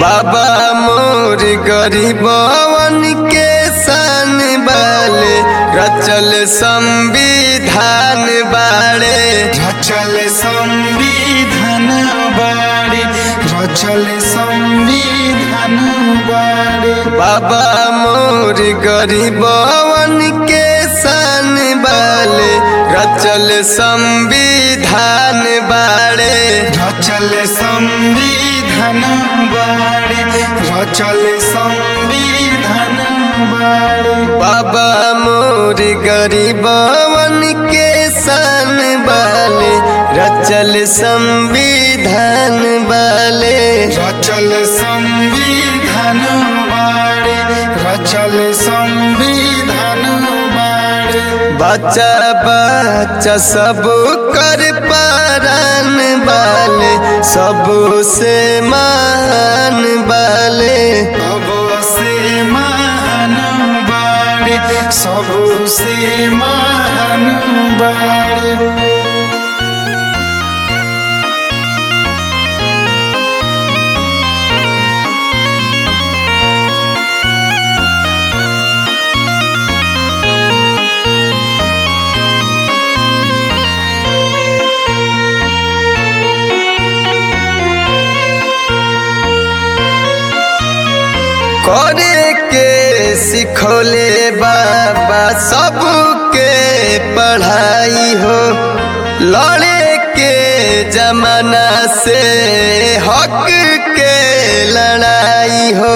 बाबा मोर गरीबवन के सन बाले रचल संविधान बाड़े रचल संविधान बाड़े रचल संविधान बाड़े बाबा मोर गरीबवन के सन बाले रचल संविधान बाड़े रचल संविधान बाड़े रचल संविधान बाड़े बाबा मोर गरीबवन के सन बाले रचल संविधान बाले रचल संविधान बाड़े रचल संविधान बाड़े बच्चा बच्चा सब कर पारान बाले सबसे मान बाले सबसे महान बाड़े सबसे महान बाड़े करे के सिखोले बाबा सबके पढ़ाई हो लड़े के जमाना से हक के लड़ाई हो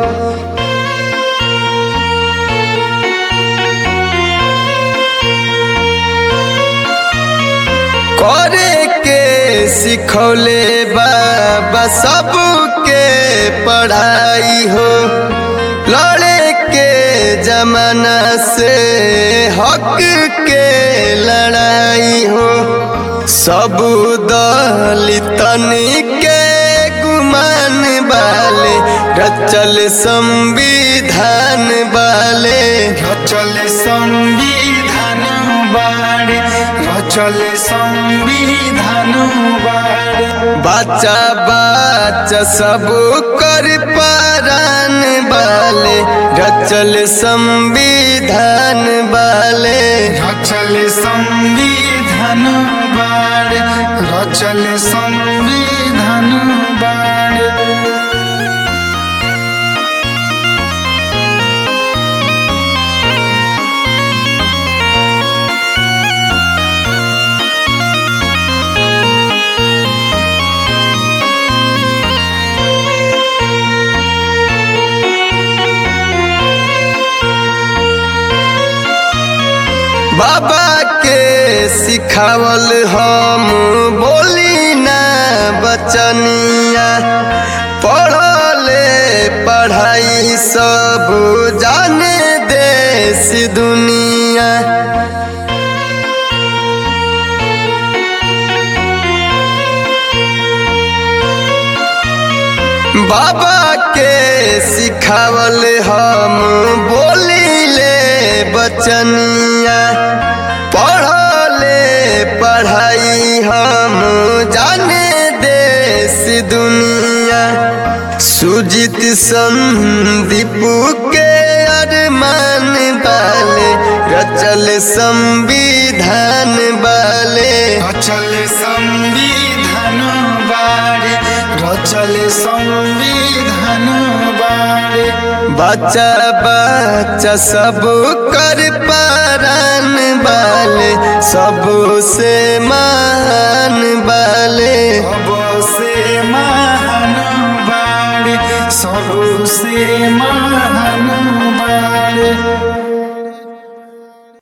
करे के सिखौले बाबा सबके पढ़ाई हो लड़े के जमाना से हक के लड़ाई हो सब दलितन के गुमान वाले रचल संविधान वाले रचल संविधान बाड़े रचल संविधान बाड़े बच्चा बच्चा सब कर पारान बाले रचल संविधान बाले रचल संविधान बाड़े रचल संविधान बाड़े बाबा के सिखावल हम बोली ना बचनिया पढ़ले पढ़ाई सब जाने देश दुनिया बाबा के सिखावल हम बोलीले बचनिया पढ़ले पढ़ाई हम जाने देश दुनिया सुजित संदीप के अरमान बाले रचल संविधान बाले रचल संविधान बाड़े रचल संविधान बाड़े बच्चा बच्चा सब कर पारान बाले सबसे मा